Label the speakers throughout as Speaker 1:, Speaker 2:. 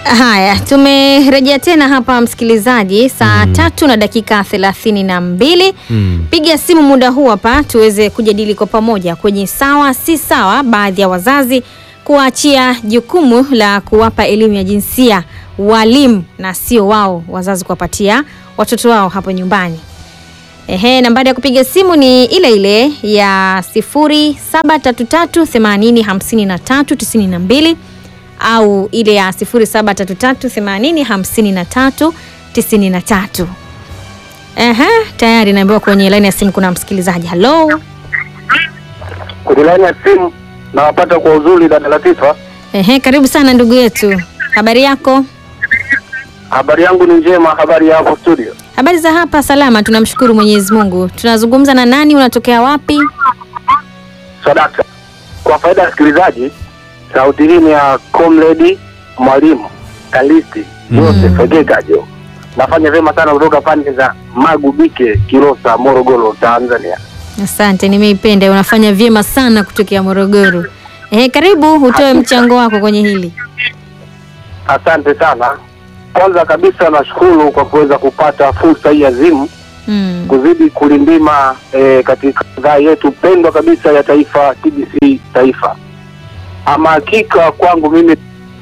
Speaker 1: Haya, tumerejea tena hapa msikilizaji, saa tatu na dakika thelathini na mbili.
Speaker 2: Mm.
Speaker 1: Piga simu muda huu hapa tuweze kujadili kwa pamoja kwenye sawa si sawa, baadhi ya wazazi kuachia jukumu la kuwapa elimu ya jinsia walimu na sio wao wazazi kuwapatia watoto wao hapo nyumbani. Ehe, nambari ya kupiga simu ni ile ile ya 0733805392 au ile ya 0733805393. Ehe, tayari naambiwa kwenye laini ya simu kuna msikilizaji. Halo.
Speaker 3: Kwenye laini ya simu nawapata kwa uzuri dada Latifa.
Speaker 1: Ehe, karibu sana ndugu yetu. Habari yako?
Speaker 3: Habari yangu ni njema, habari ya hapo studio.
Speaker 1: Habari za hapa salama, tunamshukuru Mwenyezi Mungu. Tunazungumza na nani? Unatokea wapi?
Speaker 3: Sadaka. Kwa faida ya wasikilizaji, sauti hii ni ya Comrade Mwalimu Kalisti Joseph Egekajo. Nafanya vyema sana kutoka pande za Magubike, Kilosa, Morogoro, Tanzania.
Speaker 1: Asante, nimeipenda. Unafanya vyema sana kutokea Morogoro. Ehe, karibu utoe mchango wako kwenye hili.
Speaker 3: Asante sana. Kwanza kabisa nashukuru kwa kuweza kupata fursa hii azimu
Speaker 1: Mm.
Speaker 3: kuzidi kulindima eh, katika idhaa yetu pendwa kabisa ya taifa TBC Taifa. Ama hakika kwangu mimi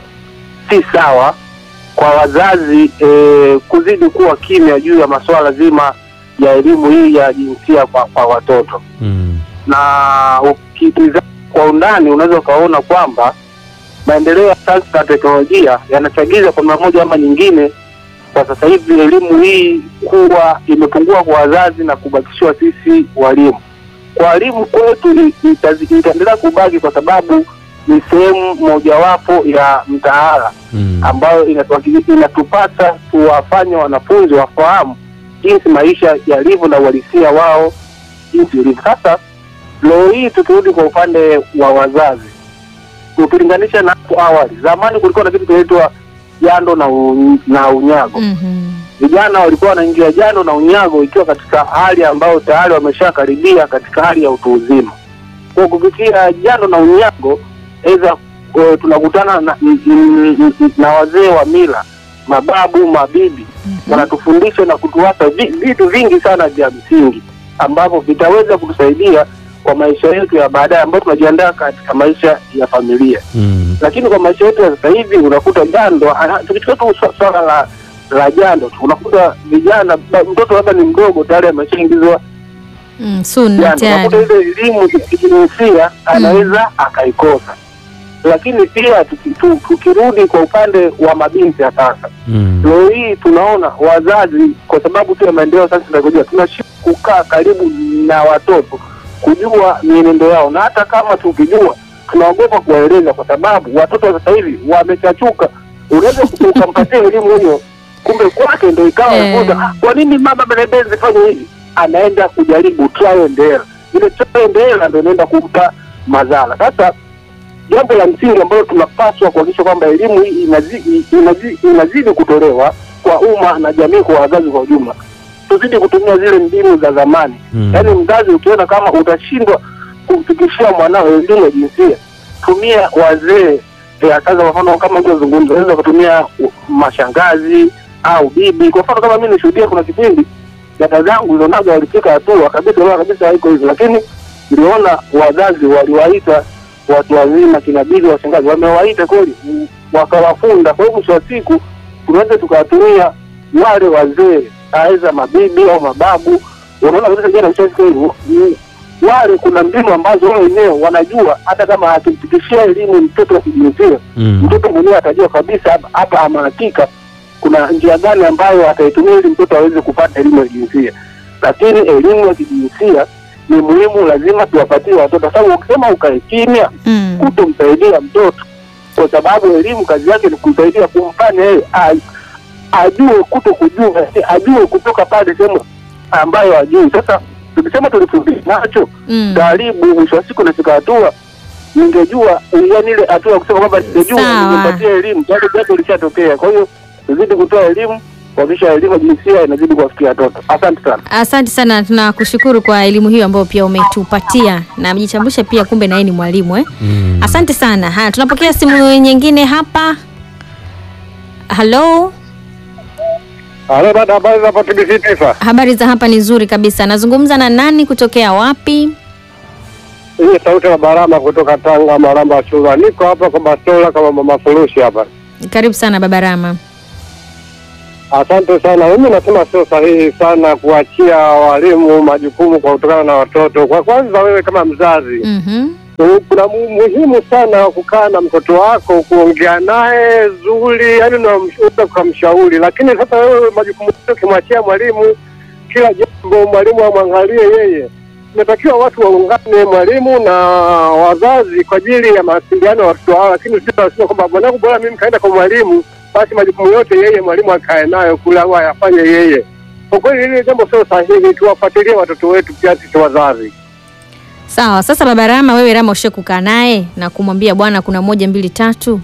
Speaker 3: si sawa kwa wazazi eh, kuzidi kuwa kimya juu ya masuala zima ya elimu hii ya jinsia kwa, kwa watoto
Speaker 2: Mm.
Speaker 3: na ukitizama kwa undani unaweza ukaona kwamba maendeleo ya sayansi na teknolojia yanachagiza kwa namna moja ama nyingine kwa sasa hivi elimu hii kuwa imepungua kwa wazazi na kubakishiwa sisi walimu. Kwa walimu kwetu i- itazi- itaendelea kubaki kwa sababu ni sehemu mojawapo ya mtaala
Speaker 2: Mm.
Speaker 3: ambayo inatuhakiki- inatupasa tuwafanye wanafunzi wafahamu jinsi maisha yalivyo na uhalisia wao jinsi ulivyo. Sasa leo hii tukirudi kwa upande wa wazazi, ukilinganisha na hapo awali, zamani kulikuwa na kitu kinaitwa jando na, u, na unyago.
Speaker 1: Mhm.
Speaker 3: Vijana walikuwa wanaingia jando na unyago ikiwa katika hali ambayo tayari wameshakaribia katika hali ya utu uzima. Kwa kupitia jando na unyago, aidha eh, tunakutana na, n- n- n- na wazee wa mila, mababu, mabibi wanatufundisha na kutuwapa vi- vitu vingi sana vya msingi ambavyo vitaweza kutusaidia kwa maisha yetu ya baadaye ambayo tunajiandaa katika maisha ya familia
Speaker 2: Mm.
Speaker 3: lakini kwa maisha yetu ya sasa hivi unakuta jando, ah, tukichukua tu swa- swala la la jando tu, unakuta vijana, ba- mtoto labda ni mdogo tayari ameshaingizwa
Speaker 1: Mm, sunna
Speaker 3: jando, unakuta
Speaker 1: tayari.
Speaker 3: ile elimu ya kijinsia anaweza akaikosa. Lakini pia tuki- tu- tukirudi kwa upande wa mabinti ya sasa,
Speaker 2: Mm.
Speaker 3: leo hii tunaona wazazi, kwa sababu tu ya maendeleo sasa tunakojua, tunashindwa kukaa karibu na watoto kujua mienendo yao, na hata kama tukijua tunaogopa kuwaeleza, kwa sababu watoto wa sasa hivi wamechachuka. Unaweza ukampatia elimu hiyo, kumbe kwake ndo ikawa
Speaker 1: Eh.
Speaker 3: nakuza "Ah, kwa nini mama Benebezi fanye hivi? Anaenda kujaribu trial and error. Ile trial and error ndo inaenda kumpa madhara. Sasa jambo la msingi ambalo tunapaswa kuhakikisha kwamba elimu hii inazidi, inazidi, inazidi kutolewa kwa umma na jamii, kwa wazazi kwa ujumla, tuzidi kutumia zile mbinu za zamani.
Speaker 2: Mm.
Speaker 3: Yaani mzazi ukiona kama utashindwa kumfikishia mwanao elimu ya jinsia, tumia wazee eh, sasa. Kwa mfano kama ulivyozungumza, unaweza kutumia uh, mashangazi au bibi. Kwa mfano kama mimi nishuhudia, kuna kipindi dada zangu ilionaga walifika hatua kabisa, wala kabisa haiko hivyo, lakini niliona wazazi waliwaita watu wazima, kina bibi, washangazi, wamewaita kweli, mm, wakawafunda. Kwa hiyo mwisho wa siku tunaweza tukawatumia wale wazee, aidha mabibi au mababu. Unaona kabisa jana ushafika hivyo mm, wale kuna mbinu ambazo wao wenyewe wanajua, hata kama akimfikishia elimu mtoto wa kijinsia,
Speaker 2: Mm.
Speaker 3: mtoto mwenyewe atajua kabisa hapa- hapa ama hakika kuna njia gani ambayo ataitumia ili mtoto aweze kupata elimu ya jinsia. Lakini elimu ya kijinsia ni muhimu, lazima tuwapatie watoto, sababu ukisema ukae kimya
Speaker 1: Mm.
Speaker 3: kutomsaidia mtoto, kwa sababu elimu kazi yake ni kumsaidia, kumfanya yeye a- ajue kuto kujua, ajue kutoka pale sehemu ambayo ajui. Sasa tukisema tulifundisha nacho
Speaker 1: Mm.
Speaker 3: karibu, mwisho wa siku nafika hatua ningejua, yani ile hatua ya kusema kwamba ningejua
Speaker 1: Sawa.
Speaker 3: ningepatia elimu, tayari jambo lishatokea. Kwa hiyo tuzidi kutoa elimu, kuhakikisha elimu ya jinsia inazidi kuwafikia watoto. Asante sana.
Speaker 1: Asante sana, tunakushukuru kwa elimu hiyo ambayo pia umetupatia na amejitambulisha pia, kumbe na yeye ni mwalimu eh?
Speaker 2: Mm.
Speaker 1: Asante sana. Haya, tunapokea simu nyingine hapa. Halo,
Speaker 3: Halo dada, habari za TBC Taifa?
Speaker 1: habari za hapa ni nzuri kabisa. Nazungumza na nani kutokea wapi?
Speaker 3: Hii sauti ya Barama kutoka Tanga, Maramba Chula. Niko hapa kwa Bastola kama mama furushi hapa.
Speaker 1: Karibu sana baba Rama.
Speaker 3: Asante sana. Mimi nasema sio sahihi sana kuachia walimu majukumu kwa kutokana na watoto. Kwa kwanza, wewe kama mzazi
Speaker 1: Mhm.
Speaker 3: kuna mu- muhimu sana wa kukaa na mtoto wako kuongea naye zuri, yani unaweza ukamshauri. Lakini sasa wewe majukumu yote ukimwachia mwalimu, kila jambo mwalimu amwangalie yeye. Inatakiwa watu waungane, mwalimu na wazazi, kwa ajili ya mawasiliano ya watoto hao, lakini sio nasema kwamba mwanangu, bora mimi kaenda kwa mwalimu, basi majukumu yote yeye mwalimu akae nayo kule au ayafanye yeye. Kwa kweli hili jambo sio sahihi, tuwafuatilie watoto wetu pia sisi wazazi.
Speaker 1: Sawa. Sasa baba Rama, wewe Rama ushe kukaa naye na kumwambia bwana, kuna moja mbili tatu.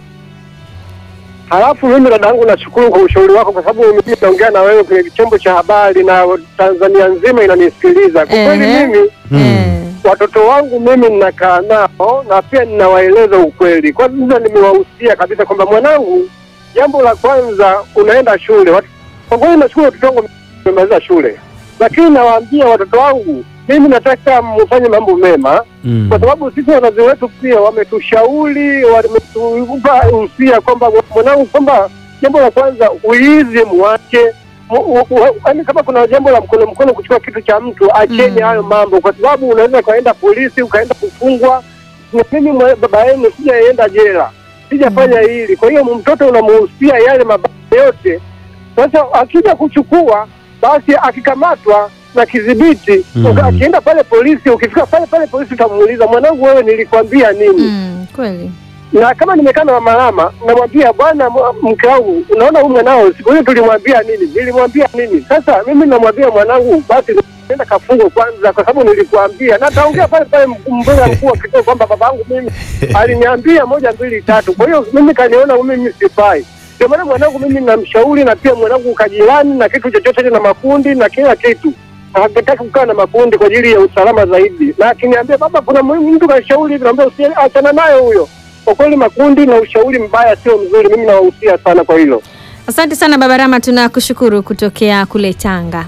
Speaker 3: Halafu mimi dadangu, nashukuru kwa ushauri wako, kwa sababu mimi naongea na wewe kwenye chombo cha habari na Tanzania nzima inanisikiliza. Kwa kweli
Speaker 1: Ehe.
Speaker 3: mimi
Speaker 1: Eh.
Speaker 3: watoto wangu mimi ninakaa nao na pia ninawaeleza ukweli. Kwanza nimewahusia kabisa kwamba mwanangu, jambo la kwanza unaenda shule. Wat- Kwa kweli nashukuru watoto wangu wamemaliza shule, lakini nawaambia watoto wangu, mimi nataka mfanye mambo mema
Speaker 2: Mm.
Speaker 3: kwa sababu sisi wazazi wetu pia wametushauri, wametupa usia kwamba mwanangu, kwamba jambo la kwanza uizi mwache yaani, kama kuna jambo la mkono mkono kuchukua kitu cha mtu acheni
Speaker 1: Mm.
Speaker 3: hayo mambo, kwa sababu unaweza ukaenda polisi ukaenda kufungwa. Na mimi mwe- baba yenu sijaenda jela, sijafanya hili. Kwa hiyo mtoto unamuhusia yale mabaya yote. Sasa akija kuchukua, basi akikamatwa na kidhibiti
Speaker 2: Mm.
Speaker 3: uka- akienda pale polisi, ukifika pale pale polisi utamuuliza, mwanangu, wewe nilikwambia nini?
Speaker 1: Mm, kweli.
Speaker 3: na kama nimekaa na malama namwambia bwana, m- mke wangu, unaona huyu mwanao siku hiyo tulimwambia nini, nilimwambia nini. Sasa mimi namwambia mwanangu, basi nenda kafungwe kwanza, kwa sababu nilikuambia, na taongea pale pale mkuu- mbele ya mkuu wa kituo kwamba babangu mimi aliniambia moja mbili tatu. Kwa hiyo mimi kaniona mimi sifai, ndio maana mwanangu mimi namshauri, na pia mwanangu kajirani na kitu chochote na makundi na kila kitu hakitaki kukaa na makundi kwa ajili ya usalama zaidi, na akiniambia baba, kuna muhimu mtu kashauri, naambia usiachana nayo huyo. Kwa kweli makundi na ushauri mbaya sio mzuri, mimi nawahusia sana kwa hilo.
Speaker 1: Asante sana baba Rama, tunakushukuru kutokea kule Tanga.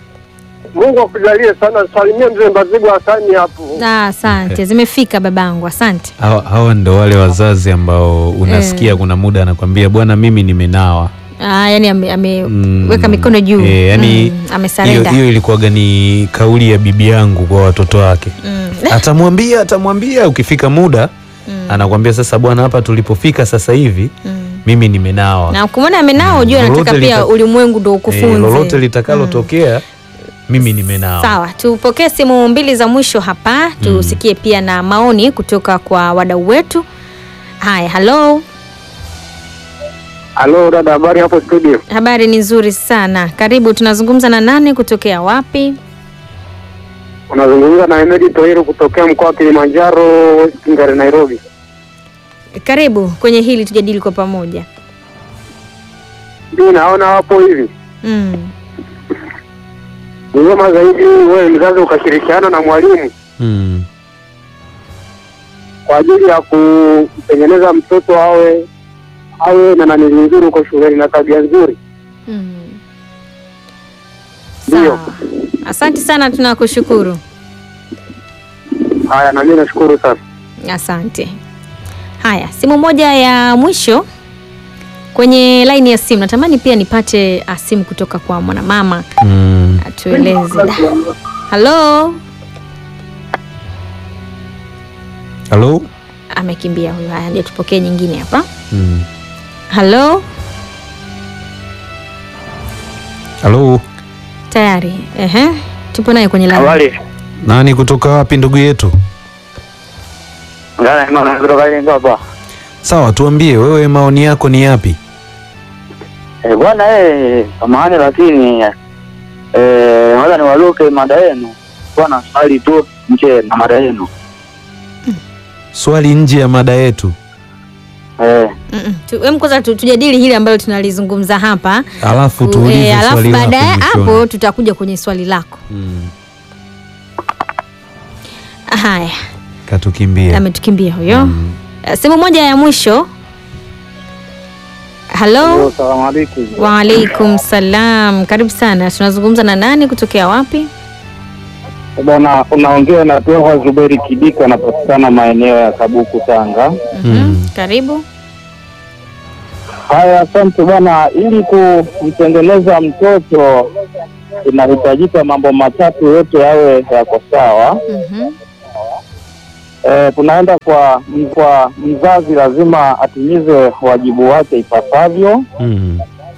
Speaker 3: Mungu akujalie sana, salimie mzee Mbazigu Hasani hapo.
Speaker 1: Ah, asante, zimefika babangu, asante.
Speaker 2: Hawa, hawa ndo wale wazazi ambao unasikia kuna muda anakwambia bwana, mimi nimenawa.
Speaker 1: Ah, yani ameweka ame
Speaker 2: Mm,
Speaker 1: weka mikono juu
Speaker 2: eh, yani
Speaker 1: mm,
Speaker 2: hiyo
Speaker 1: amesarenda
Speaker 2: hiyo ilikuwaga ni kauli ya bibi yangu kwa watoto wake.
Speaker 1: mm.
Speaker 2: Atamwambia atamwambia, ukifika muda
Speaker 1: Mm.
Speaker 2: anakwambia sasa, bwana, hapa tulipofika sasa hivi
Speaker 1: Mm.
Speaker 2: mimi nimenao.
Speaker 1: na kumwona amenao ujue
Speaker 2: Lolote
Speaker 1: anataka pia
Speaker 2: lita-
Speaker 1: ulimwengu ndo
Speaker 2: Eh,
Speaker 1: ukufunze
Speaker 2: lolote litakalotokea mimi nimenao.
Speaker 1: Sawa, tupokee simu mbili za mwisho hapa, tusikie pia na maoni kutoka kwa wadau wetu. Haya, halo,
Speaker 3: Halo dada, habari hapo studio?
Speaker 1: habari ni nzuri sana. Karibu, tunazungumza na nani kutokea wapi?
Speaker 3: Unazungumza na Emedi Toiro kutokea mkoa wa Kilimanjaro, West Kingare, Nairobi.
Speaker 1: Karibu kwenye hili tujadili kwa pamoja.
Speaker 3: Mimi naona hapo hivi
Speaker 1: Mm.
Speaker 3: ni vyema zaidi wewe mzazi ukashirikiana na mwalimu
Speaker 2: Mm.
Speaker 3: kwa ajili ya kutengeneza mtoto awe awe na nani nzuri huko shuleni na tabia nzuri.
Speaker 1: Mm.
Speaker 3: Ndio.
Speaker 1: Sawa. Asante sana, tunakushukuru.
Speaker 3: Haya, na mimi nashukuru sana.
Speaker 1: Asante. Haya, simu moja ya mwisho kwenye laini ya simu. Natamani pia nipate ah, simu kutoka kwa mwanamama
Speaker 2: Mm.
Speaker 1: atueleze. Da. Halo,
Speaker 2: Halo?
Speaker 1: amekimbia huyo. Haya, ndio tupokee nyingine hapa.
Speaker 2: Mm.
Speaker 1: Halo,
Speaker 2: Halo?
Speaker 1: tayari. Ehe, tupo naye kwenye laini.
Speaker 3: Habari.
Speaker 2: Nani kutoka wapi ndugu yetu?
Speaker 3: Ngana ino na kutoka ile hapa.
Speaker 2: Sawa, tuambie wewe maoni yako ni yapi?
Speaker 3: Eh, bwana eh, samahani lakini eh naweza niwaluke mada yenu. Bwana swali tu nje na mada yenu.
Speaker 2: Swali nje ya mada yetu.
Speaker 3: Eh,
Speaker 1: Mm-mm. Tu- em, kwanza tu- tujadili hili ambalo tunalizungumza hapa
Speaker 2: Alafu
Speaker 1: U-
Speaker 2: tuulize
Speaker 1: eh, alafu
Speaker 2: swali lako
Speaker 1: baadaye
Speaker 2: mwishoni.
Speaker 1: hapo tutakuja kwenye swali lako.
Speaker 2: Mm.
Speaker 1: Haya,
Speaker 2: Katukimbia.
Speaker 1: ametukimbia huyo.
Speaker 2: Mm.
Speaker 1: Eh, Simu moja ya mwisho. Halo,
Speaker 3: Salamu alaikum.
Speaker 1: waalaikum salam. Karibu sana. Tunazungumza na nani kutokea wapi?
Speaker 3: Bwana, unaongea na Toha Zuberi Kidiko, anapatikana maeneo ya Kabuku, Tanga.
Speaker 1: Mhm. Karibu.
Speaker 3: Haya, asante bwana. Ili kumtengeneza mtoto inahitajika mambo matatu yote yawe yako sawa.
Speaker 1: Mhm.
Speaker 3: E, tunaenda kwa kwa mzazi, lazima atimize wajibu wake ipasavyo.
Speaker 2: Mm.